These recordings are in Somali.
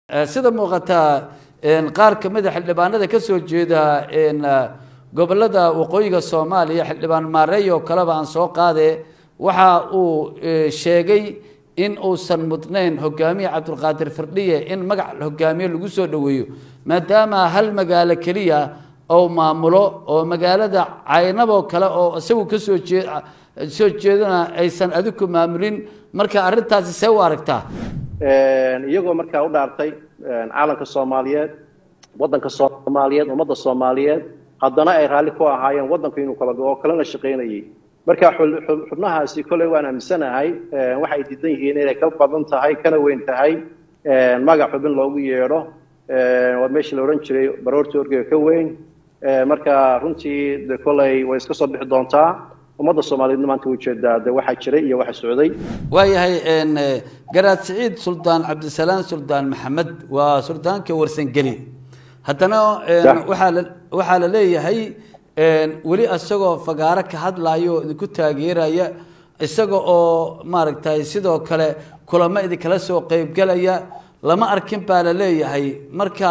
sida muuqataa qaar ka mida xildhibaanada ka soo jeeda gobolada waqooyiga soomaaliya xildhibaan maareey oo kaleba aan soo qaade waxa uu sheegay in uusan mudnayn hogaamiye cabdulqaadir firdhiye in magac hogaamiye lagu soo dhoweeyo maadaama hal magaalo keliya ou maamulo oo magaalada caynaboo kale oo isagu kasoo jee soo jeedana aysan adiku maamulin marka arrintaasi see u aragtaa iyagoo markaa u dhaartay caalamka soomaaliyeed waddanka soomaaliyeed ummadda soomaaliyeed haddana ay raalli ku ahaayeen waddanku inuu kala go-o kalena shaqaynayay marka xubnahaasi kolley waan aaminsanahay waxay diidan yihiin inay ka badan tahay kana weyn tahay magac xubin loogu yeedho waa meeshii la odhan jiray baroorta orgega ka weyn marka runtii de kolley way iska soo bixi doontaa ummadda soomaaliyeedna maanta ujeedaa de waxaa jiray iyo waxa socday waayahay garaad siciid suldaan cabdisalaam suldaan maxamed waa suldaanka warsangeli haddana waxaa la waxaa la leeyahay weli isagoo fagaaro ka hadlayo oo idinku taageeraya isaga oo maaragtay sidoo kale kulamo idinkala soo qeybgelaya lama arkin baa la leeyahay marka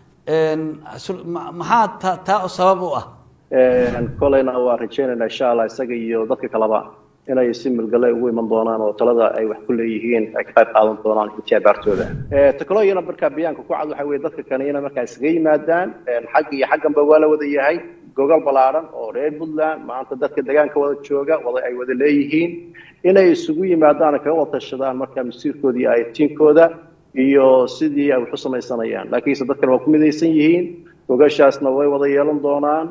maxaa ta taa sabab u ah kolleyna waa rajaynaynaa insha allah isaga iyo dadka kaleba inay si milgale ugu iman doonaan oo talada ay wax ku leeyihiin ay ka qayb qaadan doonaan intii abaartooda teknologiyana markaa bayaanka ku cad waxa weye dadka kane inay markaa isaga yimaadaan xag iyo xagganba waa la wada yahay gogol ballaaran oo reer puntland maanta dadka deegaanka wada jooga wada ay wada leeyihiin inay isugu yimaadaan kaga wada tashadaan markaa masiirkooda iyo aytiinkooda iyo sidii ay wax u samaysanayaan laakiinse dadkan waa ku midaysan yihiin gogashaasna way wada yeelan doonaan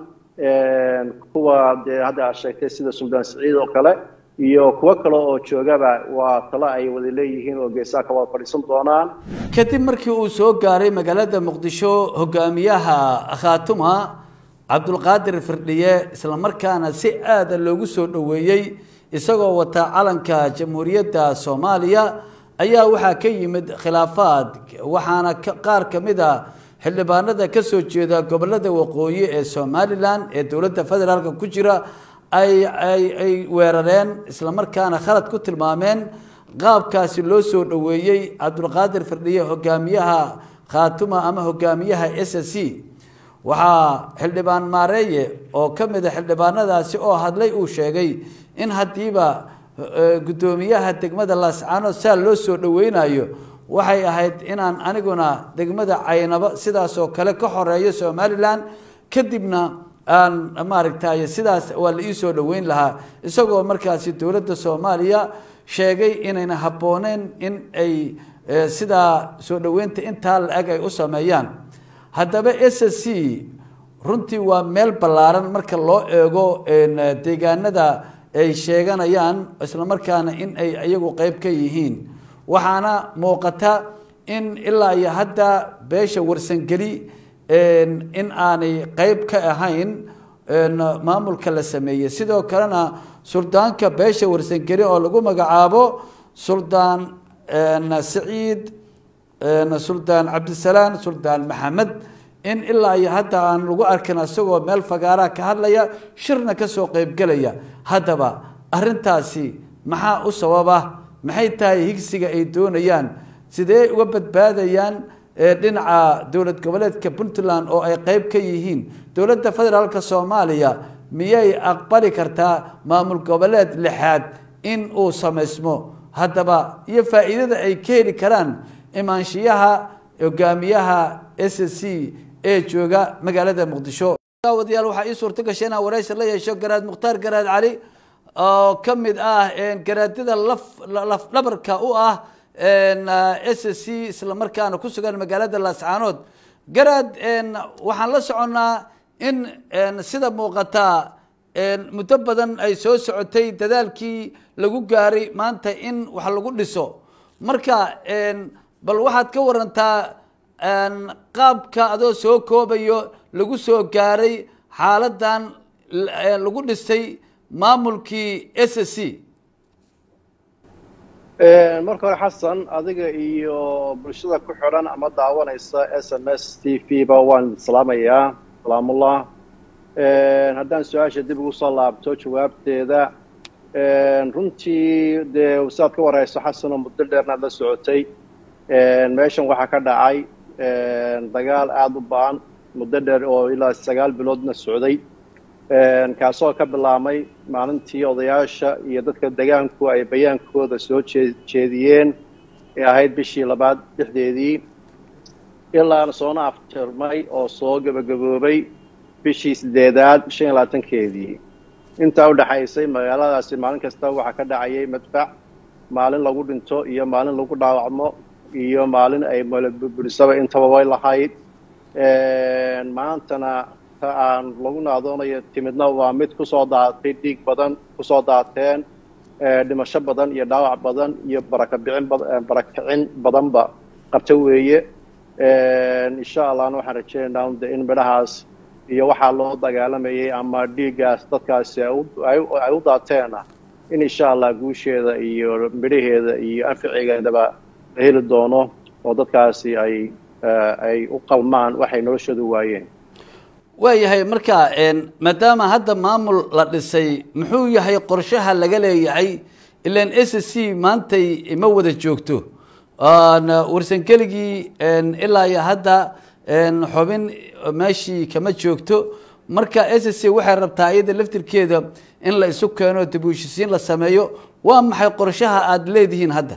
kuwa dee hadda aad sheegtay sida suldaan siciid oo kale iyo kuwo kale oo joogaba waa talo ay wada leeyihiin oo geesaha ka wada fadhiisan doonaan kadib markii uu soo gaaray magaalada muqdisho hogaamiyaha khaatuma cabdulqaadir firdhiye islamarkaana si aada loogu soo dhoweeyey isagoo wata calanka jamhuuriyadda soomaaliya ayaa waxaa ka yimid khilaafaad waxaana qaar ka mid a xildhibaanada ka soo jeeda gobolada waqooyi ee somalilan ee dowladda federaalka ku jira ay ay ay weerareen islamarkaana khalad ku tilmaameen qaabkaasi loo soo dhoweeyey cabdulqaadir firdhiye hogaamiyaha khaatuma ama hogaamiyaha s c waxaa xildhibaan maareeye oo ka mid a xildhibaanadaasi oo hadlay uu sheegay in haddiiba guddoomiyaha degmada laascaanood saa loo soo dhoweynayo waxay ahayd inaan aniguna degmada caynabo sidaasoo kale ka xoreeyo somalilan kadibna aan maaragtay sidaas waa la ii soo dhoweyn lahaa isagoo markaasi dowladda soomaaliya sheegay inayna habbooneyn in ay sidaa soo dhoweynta intaa la-eg ay u sameeyaan haddaba s c runtii waa meel ballaaran marka loo eego deegaanada ay sheeganayaan islamarkaana in ay iyagu qeyb ka yihiin waxaana muuqata in ilaa iyo hadda beesha warsangeli in aanay qeyb ka ahayn maamulka la sameeyey sidoo kalena suldaanka beesha warsangeli oo lagu magacaabo suldaan saciid suldaan cabdisalaam suldaan maxamed in ilaa iyo hadda aan lagu arkin isagoo meel fagaaraha ka hadlaya shirna kasoo qeybgelaya haddaba arintaasi maxaa u sababa maxay tahay higsiga ay doonayaan sidee uga badbaadayaan dhinaca dowlad goboleedka puntland oo ay qeyb ka yihiin dowladda federaalka soomaaliya miyay aqbali kartaa maamul goboleed lixaad in uu samaysmo haddaba iyo faa'iidada ay ka heli karaan imaanshiyaha hogaamiyaha s c ee jooga magaalada muqdisho wadayaal waxaa ii suurto gashay inaan waraysi la yeesho garaad mukhtaar garaad cali oo ka mid ah garaadyada laf laf dhabarka u ah s c islamarkaana ku sugan magaalada laascaanood garaad waxaan la soconnaa in sida muuqataa muddo badan ay soo socotay dadaalkii lagu gaaray maanta in wax lagu dhiso marka bal waxaad ka warantaa qaabka adoo soo koobayo lagu soo gaaray xaaladan lagu dhisay maamulkii s c marka hore xasan adiga iyo bulshada ku xidhan ama daawanaysa s m s t v ba waan salaamayaa salaamullah haddaan su-aasha dib ugu soo laabto jawaabteeda runtii dee saad ka warayso xasanoo muddo dheernaad la socotay meeshan waxaa ka dhacay dagaal aada u baan muddo dheer oo ilaa sagaal biloodna socday kaasoo ka bilaabmay maalintii odayaasha iyo dadka degaanku ay bayaankooda soo jeediyeen ee ahayd bishii labaad dhexdeedii ilaana soona afjarmay oo soo gebagaboobay bishii sideedaad shan iyo labaatankeedii intaa u dhexaysay magaaladaasi maalin kasta waxaa ka dhacayay madfac maalin lagu dhinto iyo maalin lagu dhaawacmo iyo maalin ay mburisaba intaba way lahayd maantana ta aan lagu naadoonayo timidna waa mid kusoo daatay dhiig badan kusoo daateen dhimasho badan iyo dhaawac badan iyo barakabicin barakicin badanba qabta weeye insha allahna waxaan rajeynaynaa in midhahaas iyo waxaa loo dagaalamayay ama dhiiggaas dadkaasi ay u daateena in insha allah guusheeda iyo midhaheeda iyo anficigeedaba la heli doono oo dadkaasi ay ay u qalmaan waxay noloshoodu waayeen waayahay marka maadaama hadda maamul la dhisay muxuu yahay qorshaha laga leeyahay ilan s c maantay ma wada joogto warsankeligii ilaa iyo hadda xubin meeshii kama joogto marka s c waxay rabtaa iyada laftirkeeda in la isu keeno dib u heshisiin la sameeyo waa maxay qorshaha aada leedihiin hadda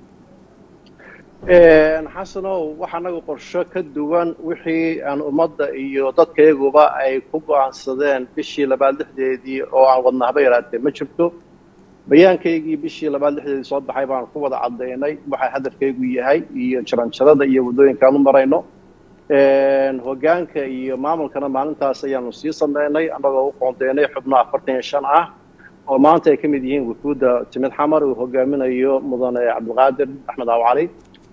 xasanow waxa anagu qorsho ka duwan wixii aan ummadda iyo dadkayaguba ay ku go-aansadeen bishii labaad lixdeedii oo aan wadna haba yaraatee ma jirto bayaankaygii bishii labaad lixdeedii soo baxay baan ku wada cadaynay waxa hadafkaygu yahay iyo jaranjarada iyo waddooyinkaan u marayno hogaanka iyo maamulkana maalintaas ayaanu sii sameynay annagoo u qoondeynay xubno afartan iyo shan ah oo maanta ay ka mid yihiin wufuudda timid xamar uu hogaaminayo mudane cabdilqaadir axmed awcali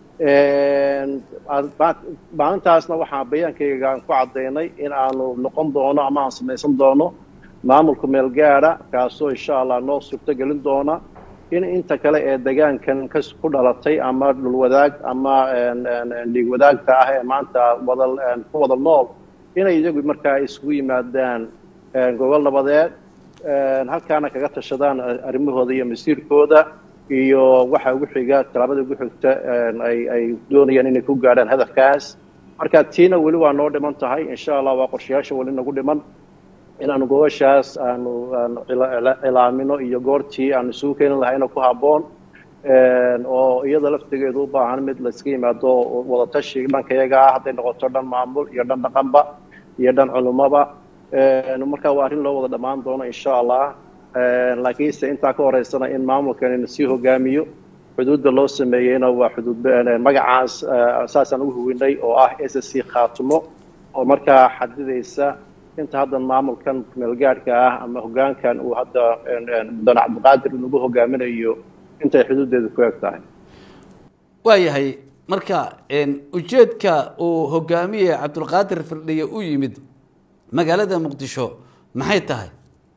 maalintaasna waxaa bayaankaygaan ku cadaynay in aanu noqon doono ama aan samaysan doono maamulka meel gaada kaasoo insha allah noo suurto gelin doona in inta kale ee degaankan ka ku dhalatay ama dhulwadaag ama dhiig wadaagta ah ee maanta wada ku wada nool inay iyagu markaa isugu yimaadaan gobol nabadeed halkaana kaga tashadaan arrimahooda iyo masiirkooda iyo waxa ugu xiga talaabada ugu xigta ay ay doonayaan inay ku gaadhaan hadafkaas marka tiina weli waa noo dhiman tahay insha allah waa qorshayaasha weli nagu dhiman inaanu gobashaas aanu aanu cilaamino iyo goortii aanu isugu keeni lahayna ku habboon oo iyada laftigeedu u baahan mid layska yimaado wadatashi dhankayaga ah hadday noqoto dhan maamul iyo dhan dhaqanba iyo dhan culumoba marka waa arrin loo wada dhammaan doono insha allah laakiinse intaa ka horeysana in maamulkan sii hogaamiyo xuduudda loo sameeyeyna waa xuduud magacaas saasaan ugu huwinay oo ah s c khaatumo oo markaa xadidaysa inta hadda maamulkan meelgaadhka ah ama hogaankan uu hadda mudane cabdiqaadir nagu hogaaminayo intay xuduuddeedu ku eg tahay waayahay marka ujeedka uu hogaamiye cabdulqaadir firdhiye u yimid magaalada muqdisho maxay tahay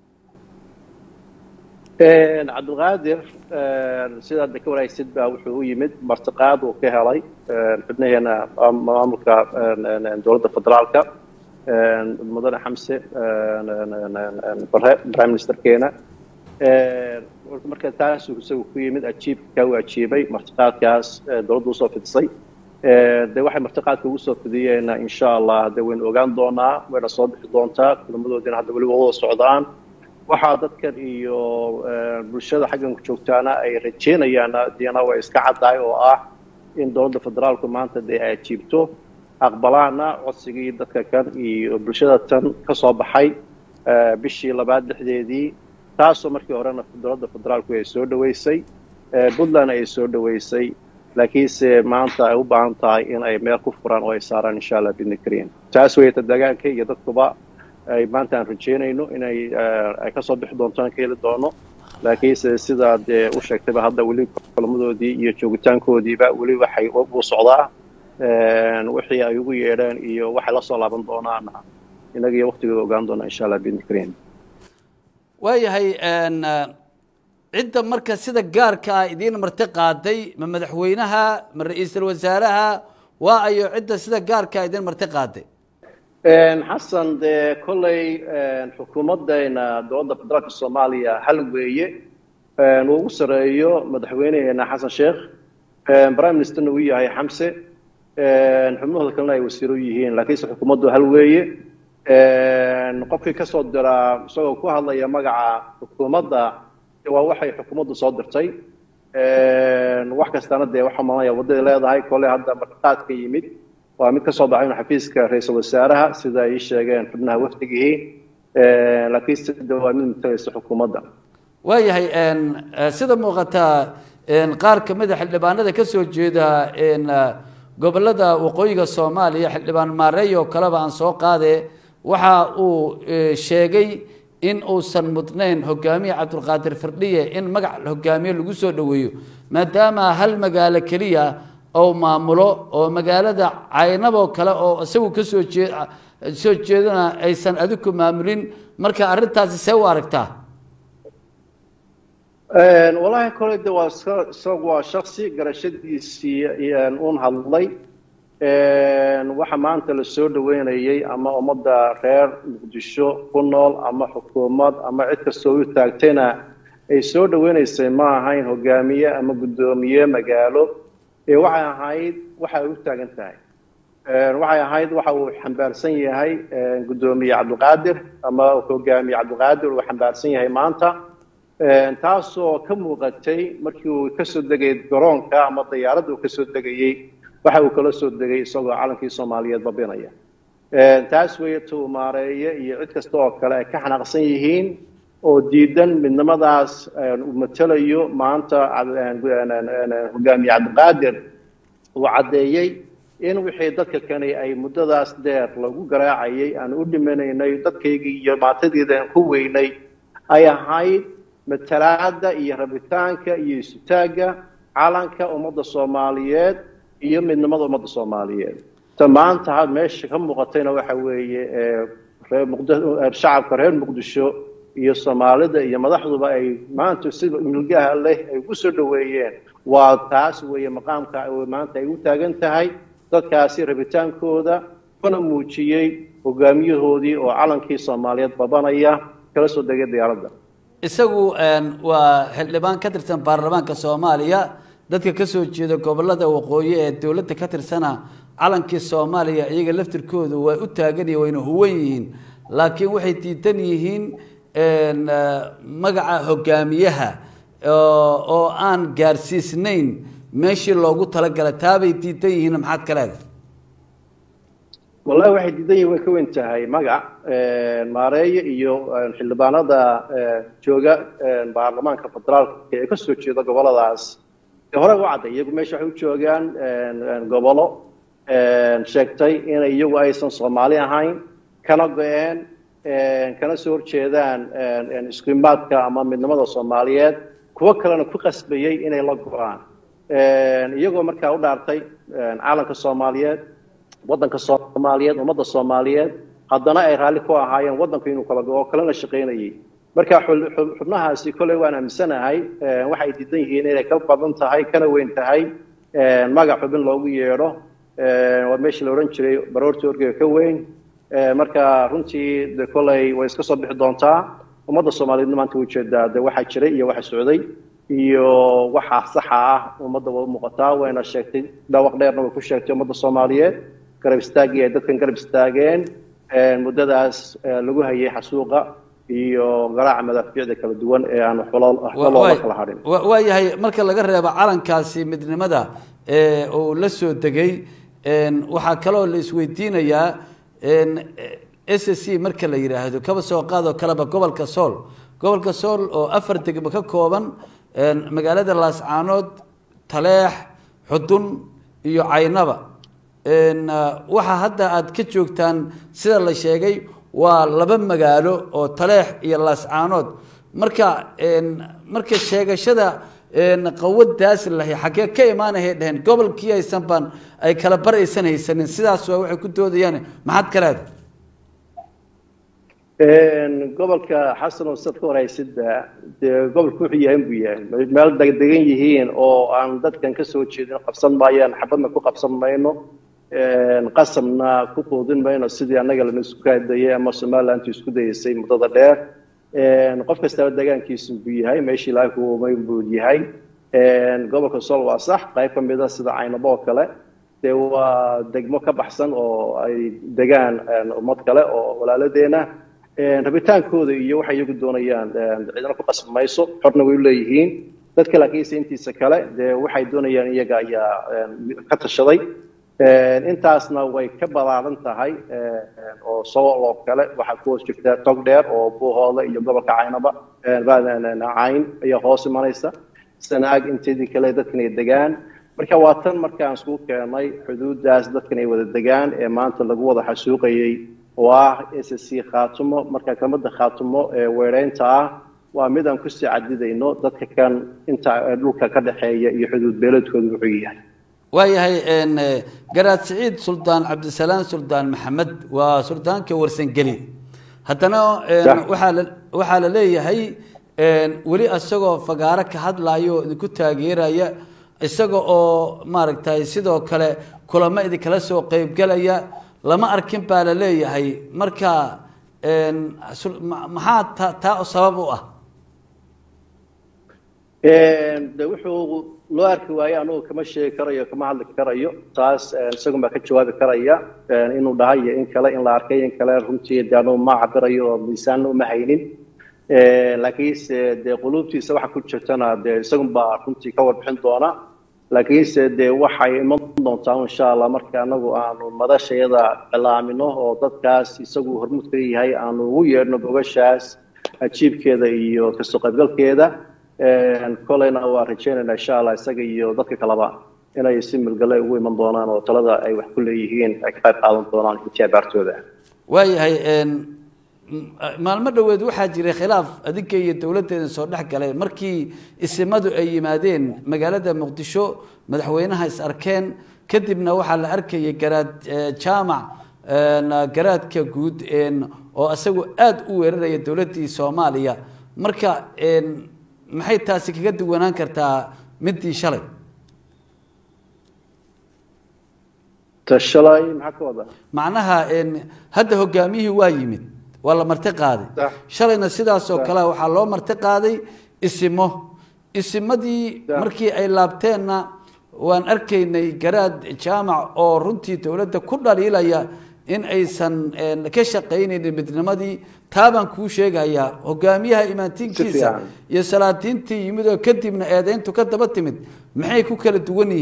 cabdilqaadir sidaad ka wanaagsid baa wuxuu u yimid martiqaad uu ka helay xubnaheena maamulka dowladda federaalka mudane xamse bare prime ministerkeena marka taasuu isagu ku yimid ajiibka uu ajiibay martiqaadkaas dowladda usoo fidisay de waxay martiqaadka ugu soo fidiyeena insha allah de waynu ogaan doonaa wayna soo bixi doontaa kulamadoodina hadda weliba wada socdaan waxaa dadkan iyo bulshada xaggan ku joogtaana ay rajeynayaan dina way iska caddahay oo ah in dowladda federaalku maanta dee ay ajiibto aqbalaana codsigii dadka kan iyo bulshada tan ka soo baxay bishii labaad lixdeedii taasoo markii horena dowladda federaalku ay soo dhaweysay puntland ay soo dhaweysay laakiinse maanta ay u baahan tahay in ay meel ku furaan oo ay saaraan insha allah bidni kariim taas weyta deegaanka iyo dadkuba ay maanta aan rajeynayno inay ay kasoo bixi doonto aan ka heli doono laakiinse sidaa dee u sheegtayba hadda weli kulamadoodii iyo joogitaankoodiiba weli waxay u socdaa wixii ay ugu yeedheen iyo waxay la soo laaban doonaana inaga iyo waktigooda ogaan doona insha allah bidni kariim waayahay cidda marka sida gaarka ah idiin marti qaaday ma madaxweynaha ma ra-iisul wasaaraha waa ayo cidda sida gaarka ah idiin marti qaaday xasan dee kolley xukuumaddeena dowladda federaalka soomaaliya hal weeye uu ugu sareeyo madaxweyneheena xasan sheekh prime ministerna uu yahay xamse xubnahooda kalena ay wasiiro yihiin laakiinse xukuumaddu hal weeye qofkii ka soo diraa isagoo ku hadlaya magaca xukuumadda waa waxay xukuumaddu soo dirtay wax kastana dee waxaa malanaya waddaday leedahay kole hadda marqaadka yimid waa mid ka soo baxay xafiiska ra-iisul wasaaraha sida ay sheegeen xubnaha wafdigihii laakiinse de waa mid matalaysa xukuumadda waayahay sida muuqataa qaar ka mid a xildhibaanada ka soo jeeda gobolada waqooyiga soomaaliya xildhibaan maareey oo kaleba aan soo qaade waxa uu sheegay in uusan mudnayn hogaamiye cabdulqaadir firdhiye in magac hogaamiye lagu soo dhoweeyo maadaama hal magaalo keliya ou maamulo oo magaalada caynaboo kale oo isagu kasoo jee soo jeedana aysan adiku maamulin marka arrintaasi see u aragtaa wallaahi kole de waa isagu waa shaksi garashadiisii uun hadlay waxa maanta la soo dhaweynayay ama ummadda reer muqdisho ku nool ama xukuumad ama cid kastoo u taagtayna ay soo dhaweynaysay ma ahayn hogaamiye ama guddoomiye magaalo ee waxay ahayd waxa ay u taagan tahay waxay ahayd waxa uu xambaarsan yahay guddoomiye cabdiqaadir ama hogaamiye cabdiqaadir uu xambaarsan yahay maanta taasoo ka muuqatay markii uu kasoo degay garoonka ama diyaaradda uu kasoo degayey waxa uu kala soo degay isagoo calankii soomaaliyeed babinaya taas weeye tuu maareeye iyo cid kasta oo kale ay ka xanaaqsan yihiin oo diidan midnimadaas uu matelayo maanta hogaamiye cabdiqaadir uu caddeeyey in wixii dadka kani ay muddadaas dheer lagu garaacayay aan u dhimanaynay dadkaygii iyo maatadiida aan ku weynay ay ahayd matalaada iyo rabitaanka iyo isutaagga calanka ummadda soomaaliyeed iyo midnimada ummadda soomaaliyeed ta maanta meesha ka muuqatayna waxa weeye shacabka reer muqdisho iyo soomaalida iyo madaxduba ay maanta si milgaha leh ay ugu soo dhaweeyeen waa taas weeye maqaamka maanta ay u taagan tahay dadkaasi rabitaankooda kuna muujiyey hogaamiyahoodii oo calankii soomaaliyeed babanaya kala soo degay diyaaradda isagu waa xildhibaan ka tirsan baarlamaanka soomaaliya dadka ka soo jeeda gobolada waqooyi ee dowladda ka tirsana calankii soomaaliya iyaga laftirkoodu way u taaganyihin wayna huwan yihiin laakiin waxay diidan yihiin magaca hogaamiyaha oo aan gaarsiisnayn meeshii loogu talagalay taabay diidan yihiin maxaad ka leedahay wallahi waxay diidan yihin way ka weyn tahay magac maareeye iyo xildhibaanada jooga baarlamaanka federaalka ee ka soo jeeda goboladaas hore u cadday iyagu meesha waxay u joogaan gobolo sheegtay in iyagu aysan soomaali ahayn kana go-een kana soo horjeedaan iskuimaadka ama midnimada soomaaliyeed kuwo kalena ku qasbayey inay la go-aan iyagoo markaa u dhaartay calanka soomaaliyeed waddanka soomaaliyeed ummadda soomaaliyeed haddana ay raalli ku ahaayeen waddanku inuu kala go-o kalena shaqaynayay marka xubnahaasi kolley waan aaminsanahay waxay diidan yihiin inay ka badan tahay kana weyn tahay magac xubin loogu yeedho waa meeshii la odhan jiray baroorta orgega ka weyn marka runtii de kolley way iska soo bixi doontaa ummadda soomaaliyeedna maanta ujeedaa de waxaa jiray iyo waxa socday iyo waxa saxa ah ummadda waa muuqataa wayna sheegtay dhawaq dheerna way ku sheegtay ummadda soomaaliyeed garab istaagii ay dadkan garab istaageen muddadaas lagu hayay xasuuqa iyo garaaca madaafiicda kala duwan ee aan waxba loola kala hadhin waayahay marka laga reebo calankaasi midnimada ee uu la soo degay waxaa kaloo la isweydiinayaa s c marka la yidhaahdo kaba soo qaadoo kaleba gobolka sool gobolka sool oo afar degmo ka kooban magaalada laascaanood taleex xudun iyo caynaba waxaa hadda aada ka joogtaan sida la sheegay waa laba magaalo oo taleex iyo laascaanood marka marka sheegashada qawadaas lahay xaggee ka imaanahay dheheen gobolkii aysan baan ay kala bar aysan haysanin sidaas waa waxay ku doodayaan maxaad ka leedahay gobolka xasan oo sad ka horeysida dee gobolku wuxuu yahay buu yahay meel degdegan yihiin oo aan dadkan ka soo jeedin qabsan maayaan xabadna ku qabsan mayno qasamna ku quudin mayno sidii annaga lana isku kaadayay ama somalilantu isku dayeysay muddada dheer qof kastaba deegaankiisu buu yahay meeshii ilaahay ku uumay buu yahay gobolka sool waa sax qayb ka mida sida caynabo oo kale dee waa degmo ka baxsan oo ay degaan ummad kale oo walaaladeena rabitaankooda iyo waxay iyagu doonayaan cidna ku qasbi mayso xorna way u leeyihiin dadka laakiinse intiisa kale dee waxay doonayaan iyaga ayaa ka tashaday intaasna way ka balaaran tahay oo sool oo kale waxaa ku hoos jirta tog dheer oo buuhoole iyo gobolka caynaba cayn ayaa hoos imanaysa sanaag inteedii kale dadkan ay degaan marka waa tan markaan isku keenay xuduudaas dadkan ay wada degaan ee maanta lagu wada xasuuqayay oo ah s c khaatumo marka kelmadda khaatumo ee weereynta ah waa mid aan kusii cadidayno dadka kan inta dhulka ka dhexeeya iyo xuduud beeladkooda wuxuu yahay waayahay garaad siciid suldaan cabdisalaam suldaan maxamed waa suldaanka warsangeli haddana waxaa la waxaa la leeyahay weli isagoo fagaaro ka hadlayo oo idinku taageeraya isaga oo maaragtay sidoo kale kulamo idinkala soo qeybgelaya lama arkin baa la leeyahay marka maxaa ta taa sabab u ah de wuxuu loo arki waaye anugu kama sheegi karayo kama hadli karayo taas isagun baa ka jawaabi karaya inuu dhahay iyo in kale in la arkay in kale runtii de anugu ma cabirayo oo miisaanna uma haynin laakiinse dee quluubtiisa waxa ku jirtana dee isagun baa runtii ka warbixin doona laakiinse dee waxay iman doontaa insha allah marka anagu aanu madashayada cilaamino oo dadkaas isagu hormuud ka yahay aanu ugu yeedhno bogashaas ajiibkeeda iyo kasoo qaybgalkeeda kolayna waa rajeynayna insha allah isaga iyo dadka kaleba inay si milgale ugu iman doonaan oo talada ay wax ku leeyihiin ay ka qayb qaadan doonaan intii abaartooda waayahay maalmo dhoweed waxaa jiray khilaaf adinka iyo dowladdeeda soo dhex galay markii isimadu ay yimaadeen magaalada muqdisho madaxweynaha is arkeen kadibna waxaa la arkayay garaad jaamac garaadka guud oo isagu aada u weeraraya dowladdii soomaaliya marka maxay taasi kaga duwanaan kartaa midii shalay tashalay maxaa ka wada macnaha hadda hogaamiyihii waa yimid waa la marti qaaday shalayna sidaasoo kale waxaa loo marti qaaday isimo isimadii markii ay laabteenna waan arkaynay garaad jaamac oo runtii dowladda ku dhaliilaya in aysan ka shaqaynaynin midnimadii taabaan kuu sheegayaa hogaamiyaha imaantiinkiisa iyo salaadiintii yimid oo kadibna eedeyntu ka daba timid maxay ku kala duwan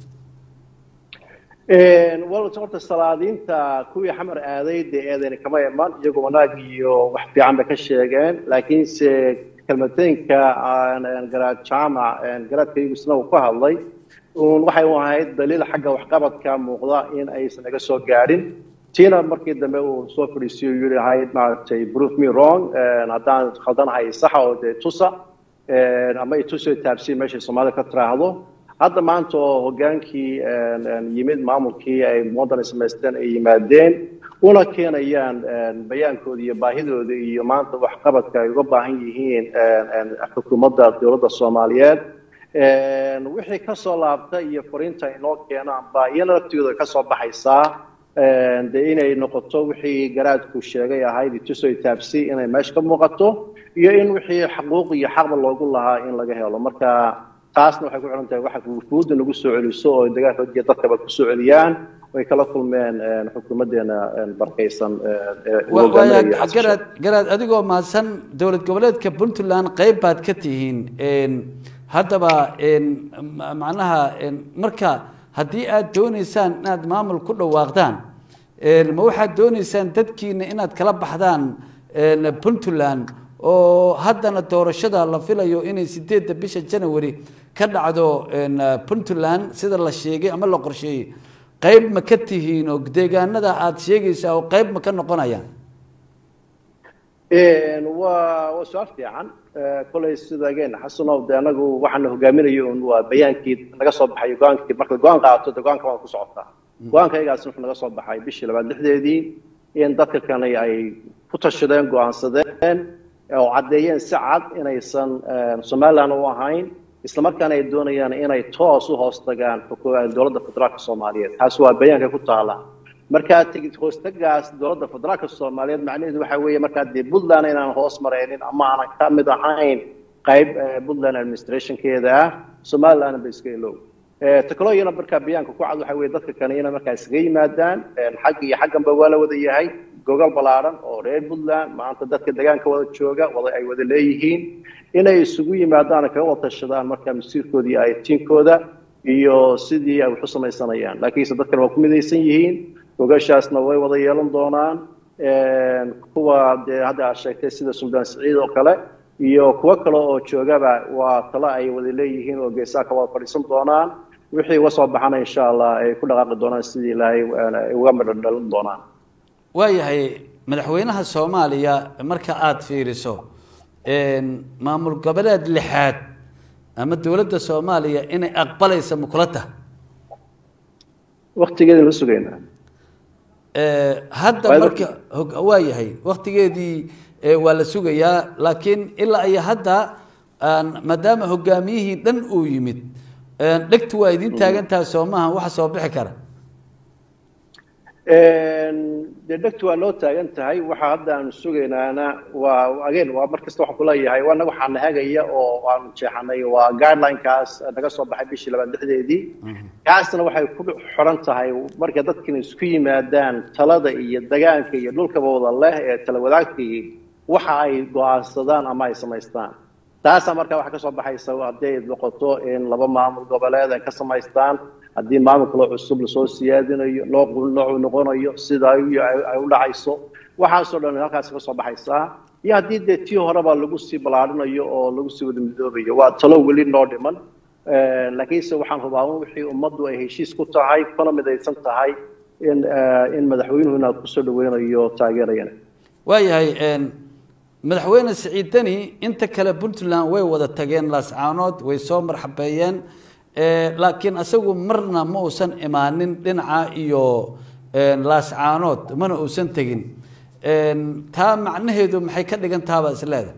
yihiin wal horta salaadiinta kuwii xamar aaday dee eedeyni kama iman iyagu wanaag iyo wax fiican bay ka sheegeen laakiinse kelmateynka garaad jaamac garaadkaygu isna uu ka hadlay waxay u ahayd daliil xagga waxqabadka muuqda in aysan naga soo gaadhin tiina markii dambe uu soo fadhiisiyo yiri ahayd maaragtay proof me wrong haddaan khaldanahay saxa oo dee tusa ama ituso taabsiin meeshay soomaalida ka tiraahdo hadda maanta oo hogaankii yimid maamulkii ay muwadan samaysteen ay yimaadeen una keenayaan bayaankooda iyo baahidooda iyo maanta waxqabadka ay uga baahan yihiin xukuumadda dowladda soomaaliyeed wixii kasoo laabta iyo fariinta inoo keenaan baa iyana laftooda kasoo baxaysaa de inay noqoto wixii garaadku sheegay ahayd itusoy taabsi inay meesha ka muuqato iyo in wixii xaquuq iyo xaqba loogu lahaa in laga helo marka taasna waxay ku xiran tahay waxa wufuudda nagu soo celiso oo dagaalka iyo dadkaba ku soo celiyaan way kala kulmeen xukuumaddeena barakaysan garaad garaad adigoo mahadsan dowlad goboleedka puntland qayb baad ka tihiin haddaba macnaha marka haddii aad dooneysaan inaad maamul ku dhawaaqdaan ma waxaad dooneysaan dadkiina inaad kala baxdaan puntland oo haddana doorashada la filayo inay sideedda bisha january ka dhacdo puntland sida la sheegay ama la qorsheeyey qayb ma ka tihiin oo deegaanada aada sheegaysaa oo qayb ma ka noqonayaan waa waa su-aal fiican kolay sidageen xasanow de anagu waxaana hogaaminayo un waa bayaankii naga soo baxay go-aankii marka go-aan qaato de go-aanka waa ku socotaa go-aankaygaas wuxuu naga soo baxay bishii labaad lixdeedii in dadka kani ay ku tashadeen go-aansadeen oo caddeeyeen si cad inaysan somaliland u ahayn islamarkaana ay doonayaan inay toos u hoos tagaan dowladda federaalka soomaaliyeed taas waa bayaanka ku taala markaa tegid hoostagaas dowladda federaalka soomaaliyeed macnaheedu waxa weeye markaa dee puntland inaan hoos maraynin ama aanan ka mid ahayn qayb puntland administrationkeeda ah somalilandna ba iska ilow takalooyina markaa bayaanka ku cad waxa weye dadka kale inay markaa iskaga yimaadaan xag iyo xagganba waa la wada yahay gogol ballaaran oo reer puntland maanta dadka deegaanka wada jooga wada ay wada leeyihiin inay isugu yimaadaan kaga wada tashadaan markaa masiirkooda iyo aytiinkooda iyo sidii ay wax u samaysanayaan laakiinse dadkan waa ku midaysan yihiin gogashaasna way wada yeelan doonaan kuwa dee hadda aad sheegtay sida suldaan siciid oo kale iyo kuwo kale oo joogaba waa talo ay wada leeyihiin oo geesaha ka wada fadhiisan doonaan wixii uga soo baxana insha allah ay ku dhaqaaqi doonaan sidii ilaahay ay uga midho dhalin doonaan waayahay madaxweynaha soomaaliya marka aada fiiriso maamul goboleed lixaad ama dowladda soomaaliya inay aqbalaysa makula taha waktigeedin la sugaynaa hadda marka waa yahay waktigeedii waa la sugayaa laakiin ilaa iyo hadda maadaama hogaamiyihii dhan uu yimid dhegtu waa idin taagantaha soo maaha waxa soo bixi kara dee dhegtu waa noo taagan tahay waxa hadda aanu sugaynaana waa again waa mar kasta waxaan kuleeyahay waa naga waxaa nahagaya oo aanu jeexanay waa guidelinekaas naga soo baxay bishii labaad lixdeedii kaasna waxay ku xiran tahay marka dadkina isku yimaadaan talada iyo degaanka iyo dhulkaba wada leh ee tala wadaagtii waxa ay go-aansadaan ama ay samaystaan taasaa markaa waxaa kasoo baxaysa haddii ay noqoto in laba maamul goboleed ay ka samaystaan haddii maamul kaloo cusub lasoo siyaadinayo nooc noocu noqonayo sida ay u dhacayso waxaasoo dhan halkaas ka soo baxaysaa iyo haddii dee tii horeba lagu sii ballaarinayo oo lagu sii wada midoobayo waa talo weli noo dhiman laakiinse waxaan hubaa wixii ummaddu ay heshiis ku tahay kuna midaysan tahay in in madaxweynuhu inaad kusoo dhaweynayo taageerayana waayahay madaxweyne siciid deni inta kale puntland way wada tageen laascaanood way soo marxabeeyeen laakiin isagu marna ma uusan imaanin dhinaca iyo laascaanood mana uusan tegin taa macnaheedu maxay ka dhigan tahabaa isleeda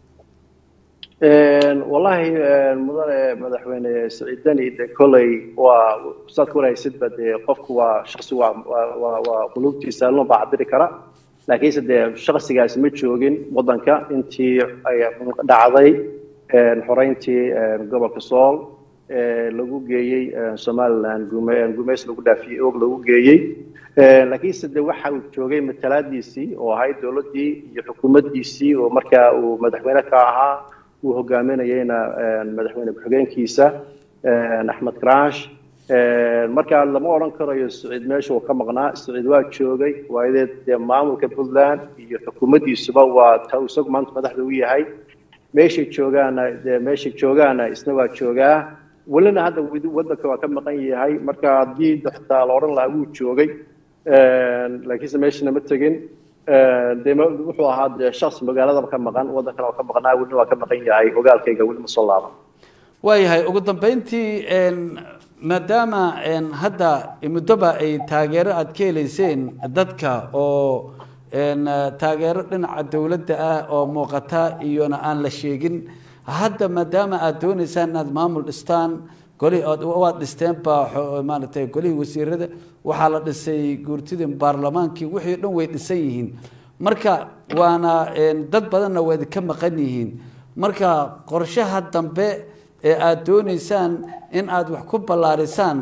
wallahi mudane madaxweyne siciid deni de kolley waa saad ka warhaysidba dee qofku waa shaksi waa waa waa qulubtiisa loo baa cabiri kara laakiinse dee shaksigaasi ma joogin waddanka intii ay dhacday xoreyntii gobolka sool lagu geeyey somaliland gumeys lagu dhaafiyey og lagu geeyey laakiinse de waxa uu joogay matalaadiisii oo ahayd dowladdii iyo xukuumaddiisii oo markaa uu madaxweyne ka ahaa uu hogaaminayeyna madaxweyne ku-xigeenkiisa axmed karash markaa lama odhan karayo siciid meesha uu ka maqnaa siciid waa joogay waayadeed dee maamulka puntland iyo xukuumaddiisuba waa ta isagu maanta madaxda u yahay meeshay joogaana dee meeshay joogaana isna waa joogaa welina hadda waddanka waa ka maqan yahay marka haddii xitaa la odhan lahaa wuu joogay laakiinse meeshana ma tegin de wuxuu ahaa dee shaks magaaladaba ka maqan waddankana waa ka maqnaa welina waa ka maqan yahay ogaalkayga weli ma soo laaban waayahay ugu dambeyntii maadaama hadda muddoba ay taageero aada ka heleyseen dadka oo taageero dhinaca dowladda ah oo muuqata iyona aan la sheegin hadda maadaama aada dooneysaan inaad maamul dhistaan goli waad dhisteen baa maaragtay golihii wasiirada waxaa la dhisay guurtidii baarlamaankii wixii o dhan way dhisan yihiin marka waana dad badanna waa idinka maqan yihiin marka qorshaha dambe ee aada dooneysaan in aada wax ku ballaarisaan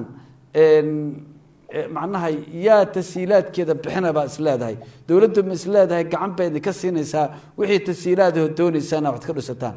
macnaha yaa tasiilaadkeeda bixina baa is leedahay dowladdu ma is leedahay gacan bay idinka siinaysaa wixii tasiilaadoo dooneysaan inaad wax ka dhisataan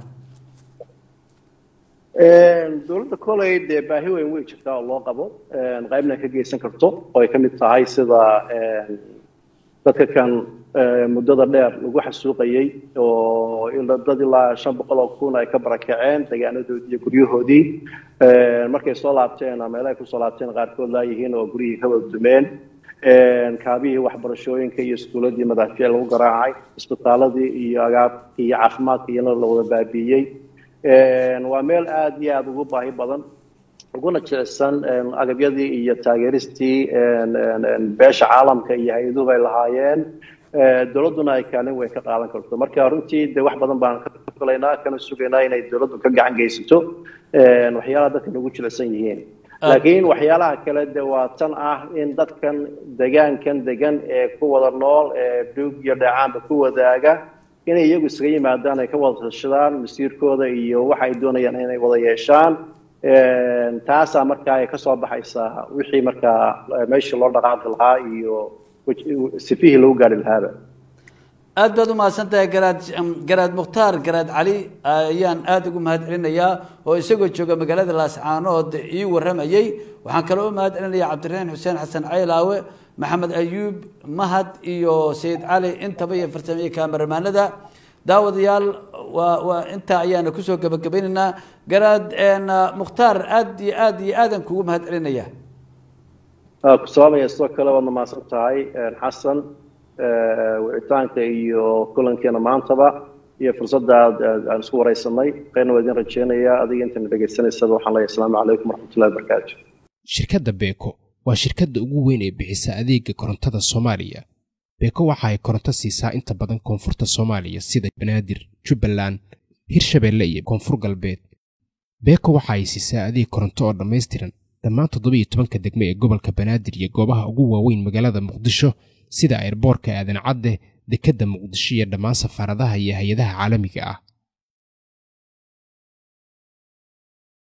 dowladda koley dee baahi weyn wey jirtaa oo loo qabo qaybna ka geysan karto oo ay ka mid tahay sida dadka kan muddada dheer lagu xasuuqayey oo dad ilaa shan boqol oo kun ay ka barakaceen deegaanadoodii iyo guryahoodii markay soo laabteen meela ay kusoo laabteen qaarkood laayihiin oo guryihii ka wada dumeen kaabihii waxbarashooyinka iyo iskuuladii madaafiic lagu garaacay isbitaaladii iyo agaabkii iyo caafimaadka iyana la wada baabiiyey waa meel aada iyo aada ugu baahi badan uguna jilicsan agabyadii iyo taageeristii beesha caalamka iyo hay-aduhu ay lahaayeen dowladduna ay kaalin weyn ka qaadan karto marka runtii de wax badan baan ka fulaynaa kana sugaynaa inay dowladdu ka gacan geysato waxyaalaha dadka nagu jilicsan yihiin laakiin waxyaalaha kale de waa tan ah in dadkan degaankan degan ee ku wada nool ee duug iyo dheecaanba ku wadaaga inay iyagu isaga yimaadaan ay ka wada tashadaan masiirkooda iyo waxa ay doonayaan inay wada yeeshaan taasaa markaa ay kasoo baxaysaa wixii markaa meeshii loo dhaqaaqi lahaa iyo sifihii lagu gaari lahaaba aad baad umahadsan tahay garaad garaad mukhtaar garaad cali ayaan aada ugu mahad celinayaa oo isagoo jooga magaalada laascaanood ii warramayey waxaan kaloo u mahad celinaya cabdiraxiin xuseen xasan caylaawe maxamed ayuub mahad iyo sayid cali intaba iyo farsameye kaamaramanada daawadayaal waa waa intaa ayaana kusoo gebagabaynaynaa garaad mukhtaar aad iyo aad iyo aadan kugu mahad celinaya ku sababaya sidoo kale waadna mahadsan tahay xasan wicitaanka iyo kulankeena maantaba iyo fursadda aan isku waraysanay qayrna waa idin rajeynayaa adiga intana dhegaysanaysaba waxaan leeyahay asalaamu calaykum waraxmatullahi wabarakaatu shirkadda beeko waa shirkadda ugu weyn ee bixisa adeega korontada soomaaliya beeko waxa ay koronto siisaa inta badan koonfurta soomaaliya sida banaadir jubbaland hirshabeelle iyo koonfur galbeed beeko waxa ay siisaa adeeg koronto oo dhammaystiran dhammaan toddobiiyo tobanka degme ee gobolka banaadir iyo goobaha ugu waaweyn magaalada muqdisho sida airboorka aadan cadde dekedda muqdisho iyo dhammaan safaaradaha iyo hay-adaha caalamiga ah